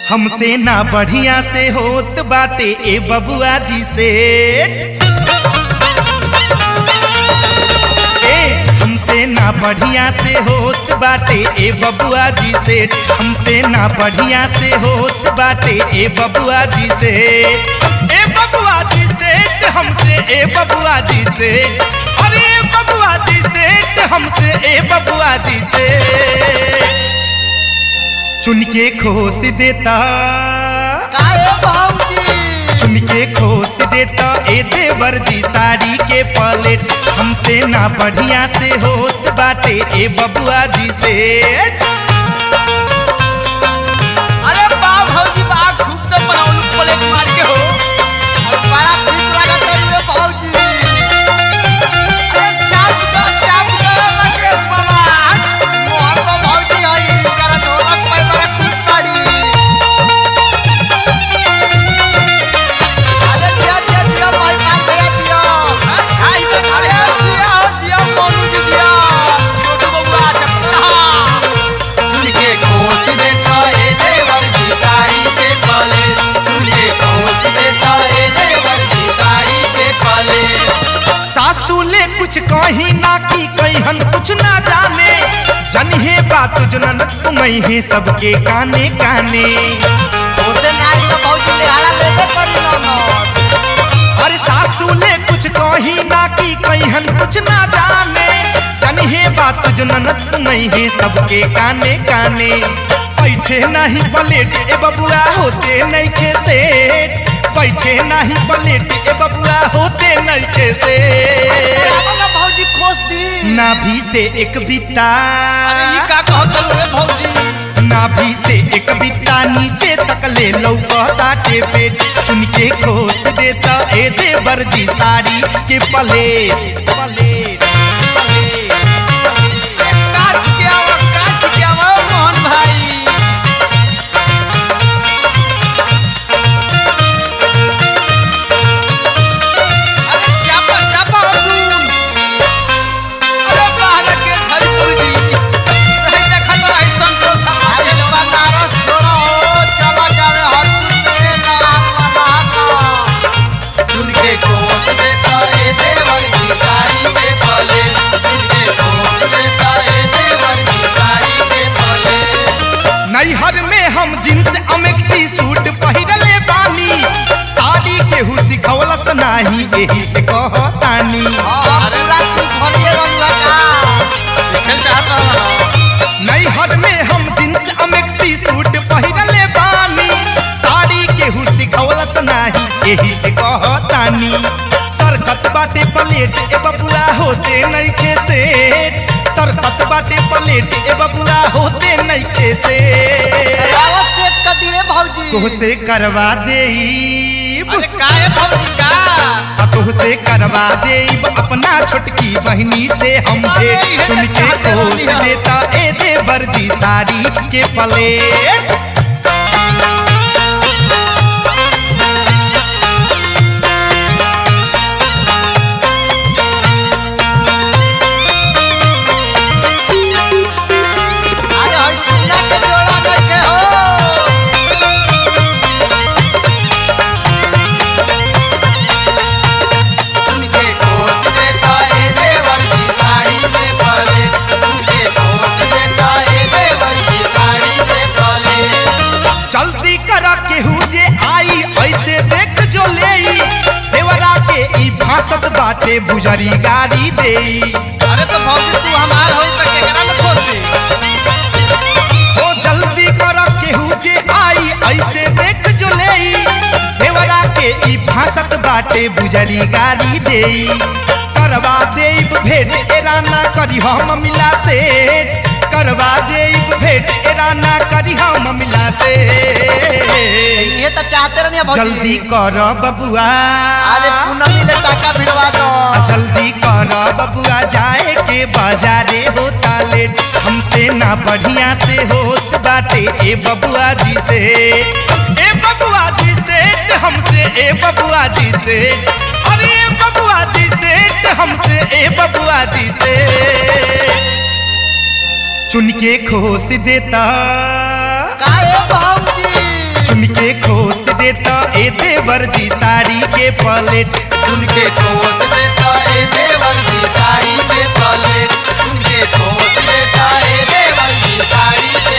हमसे ना बढ़िया से होत बाटे ए बबुआ जी से ए हमसे ना बढ़िया से होत बाटे ए बबुआ जी से हमसे ना बढ़िया से होत बाटे ए बबुआ जी से ए बबुआ जी से हमसे ए बबुआ जी से अरे ए बबुआ जी से हमसे ए बबुआ जी से चुन के खोस देता काहे भाऊजी चुन के खोस देता ए देवर जी साड़ी के पलेट हमसे ना बढ़िया से होत बाटे ए बबुआ जी से अरे बा भौजी बा खूब तो बनाउनु प्लेट मार के हो बड़ा ठीक लागत रे भाऊजी अरे चाप दो चाप दो राकेश बाबा मोहन को भाऊजी हई कर ढोलक पे बड़ा खुश बाड़ी अरे जिया जिया जिया भाई मान भैया जिया आई तो अरे जिया हो जिया मोनू जी जिया छोटू बबुआ चपला चुनके खोस देता ए देवर जी साड़ी के पले चुनके खोस देता ए देवर जी साड़ी के पले सासू ले कुछ कही ना की कहन कुछ ना जाने जनिहे बात जनन तुम्हें है सबके काने काने ओसे नाई तो भाऊजी लेहाड़ा लेबे करी ना ना अरे सासू ले कुछ कही ना की कहन कुछ ना जाने जनिहे बात जनन तुम्हें है सबके काने काने बैठे नहीं पलेट ए बबुआ होते नहीं खे सेठ बैठे नहीं पलेट ए बबुआ होते नहीं खे सेठ तेरा भाऊजी खोस दी नाभि से एक बिता अरे ये का कहत रे भौजी नाभि से एक बिता नीचे तक ले लौकता के पेट चुन के खोस देता ए देवर जी साड़ी के पले पले काच के आवा काच के आवा मोहन भाई अरे चापा चापा अर्जुन अरे बाहर के हरिपुर जी रही देखा तो आई संतोष अरे बनारस छोड़ो चला जावे हरपुर से नाम मनाता चुनके खोस देता ए देवर की साड़ी के पले चुनके खोस देता ए देवर की साड़ी के पले नैहर में हम जींस अमेक्सी सूट पहिरले बानी साड़ी केहू सिखवलस नाही एही से कहतानी हां पूरा सूट भरिए रंगा का देखल चाहता हूं नैहर में हम जींस अमेक्सी सूट पहिरले बानी साड़ी केहू सिखवलस नाही एही से कहतानी सरकत बाटे प्लेट ए बबुआ होते नइखे सेठ सरकत बाटे प्लेट ए बबुआ होते नइखे सेठ आवाज सेट कर दिए भाऊजी तोहसे करवा देईब अरे काहे भौजी का आ तोहसे करवा देईब अपना छोटकी बहनी से हम भेंट चुन के खोस देता ए देवर जी साड़ी के प्लेट अरे हई चुना के जोड़ा देखे हो चुनके खोस देता ए देवर की साड़ी के पले चुनके खोस देता ए देवर की साड़ी के पले जल्दी करा केहू जे आई ऐसे देख जो लेई देवरा के ई भासत बाटे बुजरी गाड़ी देई अरे तो भौजी तू हमार हो त केकरा में खोस दी ओ जल्दी कर केहू जे आई ऐसे देख जो लेई देवरा के ई भासत बाटे बुजरी गाड़ी देई करवा देब भेंट एरा ना करी हम मिला से करवा देब भेंट एरा ना करी हम मिला से ये तो चाहते रहनी भाऊजी जल्दी कर बबुआ अरे पूनमी ले टाका भिड़वा दो जल्दी कर बबुआ जाए के बाजारे होता लेट हमसे ना बढ़िया से होत बाटे ए बबुआ जी से ए बबुआ जी से हमसे ए बबुआ जी से अरे ए बबुआ जी से हमसे ए बबुआ जी से चुन के खोस देता काहे भाऊजी ए देवर जी साड़ी के पलेट उनके कोस देता ए देवर की साड़ी पे पले उनके कोस देता ए देवर की साड़ी पे